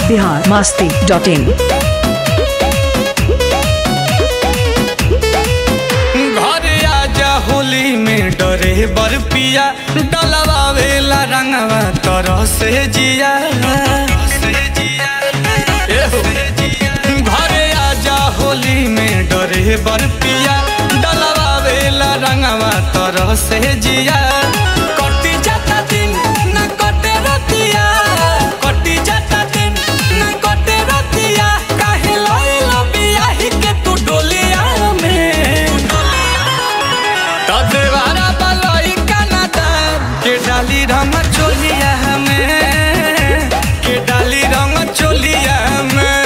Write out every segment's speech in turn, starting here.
Bihar Masti dot इन घर आजा होली में डरे बर पिया डलवावेला रंगवा तरह से जिया एहो। घरे आजा होली में डरे बर पिया डलवावेला रंगवा तरह से जिया कटी जाता दिन न कटे रतिया कटी जाता दिन न कटे रतिया काहे लइल बियाही के तू डोलिया में तदेवारा बलई कनादा के डाली रंग चोलिया में के डाली रंग चोलिया में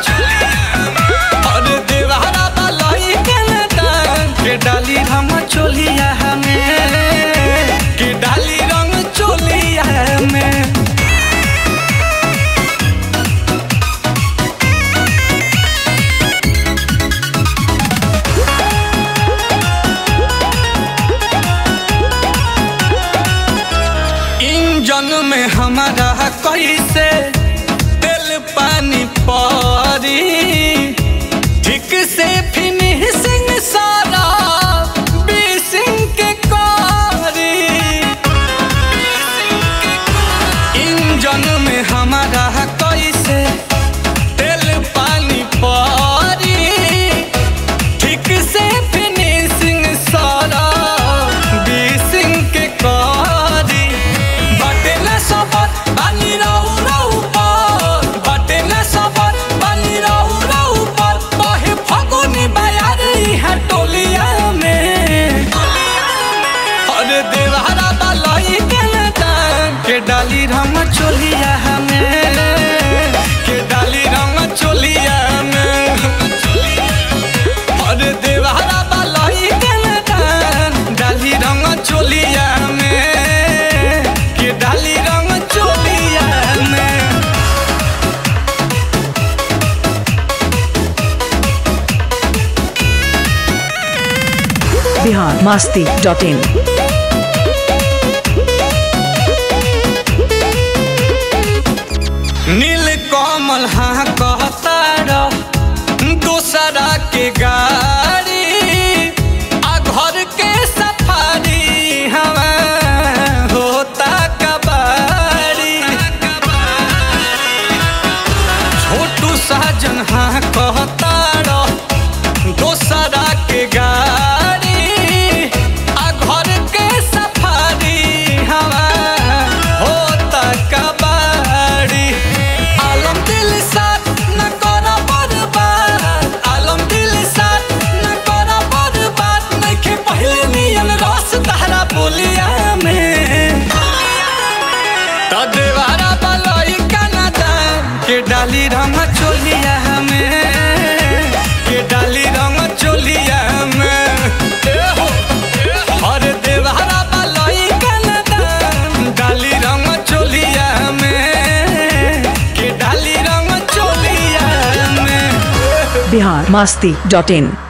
अरे देवारा बलई कनादा के डाली रंग चोलिया में के डाली रंग चोलिया में इंजन में हमारा कैसे तेल पानी परी ठीक से फिनिशिंग सारा बीसिंग के करी इंजन में हमारा कैसे तेल पानी परी ठीक से फिनिशिंग सारा बीसिंग के करी बटे न सबत बानी रहू रहू पर बटे न सबत बानी रहू रहू पर बहे फगुनी बयार इहा टोलिया में अरे देवारा बालई के नदान के डाली रंग चोलिया में के डाली रंग चोलिया में अरे देवारा बालई के नदान डाली रंग चोलिया में के डाली रंग चोलिया में बिहार मास्ती डॉट इन नील कमल हाँ कहतार दूसरा के गाड़ी आ घर के सफारी हवा होता कबाड़ी छोटू साजन हाँ कहतार दूसरा के गाड़ी आ घर के सफारी हवा होता कबाड़ी आलम दिल साथ न करा बर्बाद आलम दिल साथ न करा बर्बाद नइखे पहले नियन रस तहरा बोलिया में तदेवारा बलई कनादा के डाली रंग चोलिया में के डाली रंग चोलिया में एहो, हर देवारा बलई कनादा डाली रंग चोलिया में के डाली रंग चोलिया में बिहार मास्ती डॉट इन